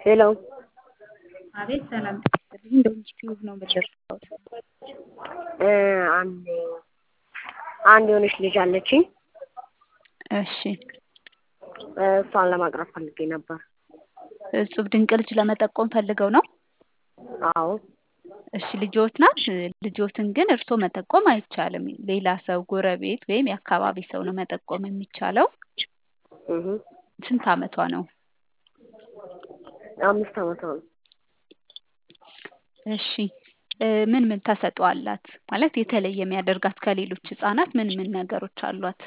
ሄሎ አቤት ሰላም ጤና ዩቲዩብ ነው የምደርሰው። አንድ አንድ የሆነች ልጅ አለችኝ። እሺ እሷን ለማቅረብ ፈልጌ ነበር። እጹብ ድንቅ ልጅ ለመጠቆም ፈልገው ነው? አዎ እሺ ልጆት ናት። ልጆትን ግን እርስዎ መጠቆም አይቻልም። ሌላ ሰው ጎረቤት ወይም የአካባቢ ሰው ነው መጠቆም የሚቻለው። እህ ስንት አመቷ ነው? አምስት አመቷ ነው። እሺ ምን ምን ተሰጥኦ አላት? ማለት የተለየ የሚያደርጋት ከሌሎች ህጻናት ምን ምን ነገሮች አሏት?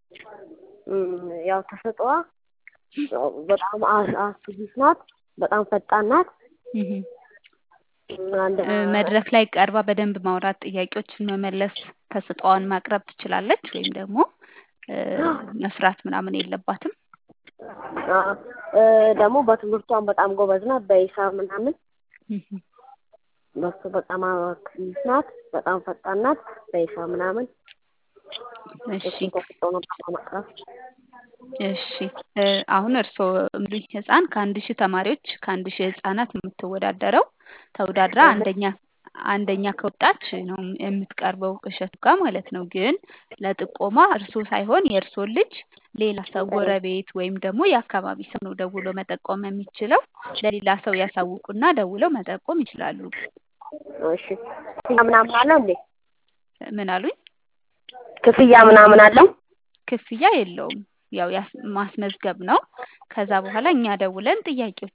ያው ተሰጥኦዋ በጣም አክቲቭ ናት። በጣም ፈጣን ናት። እህ አንድ መድረክ ላይ ቀርባ በደንብ ማውራት፣ ጥያቄዎችን መመለስ፣ ተሰጥኦዋን ማቅረብ ትችላለች ወይም ደግሞ መፍራት ምናምን የለባትም? ደግሞ በትምህርቷም በጣም ጎበዝ ናት። በሂሳብ ምናምን እህ በሱ በጣም አክቲቭ ናት። በጣም ፈጣን ናት። በሂሳብ ምናምን እሺ እሱን ተሰጥኦ ነበር ለማቅረብ እሺ አሁን እርስዎ የሚሉኝ ህፃን ከአንድ ሺህ ተማሪዎች ከአንድ ሺህ ህፃናት ነው የምትወዳደረው። ተወዳድራ አንደኛ አንደኛ ከወጣች ነው የምትቀርበው እሸቱ ጋር ማለት ነው። ግን ለጥቆማ እርስዎ ሳይሆን የእርስዎን ልጅ ሌላ ሰው ጎረቤት ወይም ደግሞ የአካባቢ ሰው ነው ደውሎ መጠቆም የሚችለው። ለሌላ ሰው ያሳውቁና ደውለው መጠቆም ይችላሉ። እሺ ክፍያ ምናምን አለው እንዴ? ምን አሉኝ? ክፍያ ምናምን አለው? ክፍያ የለውም። ያው ማስመዝገብ ነው። ከዛ በኋላ እኛ ደውለን ጥያቄዎች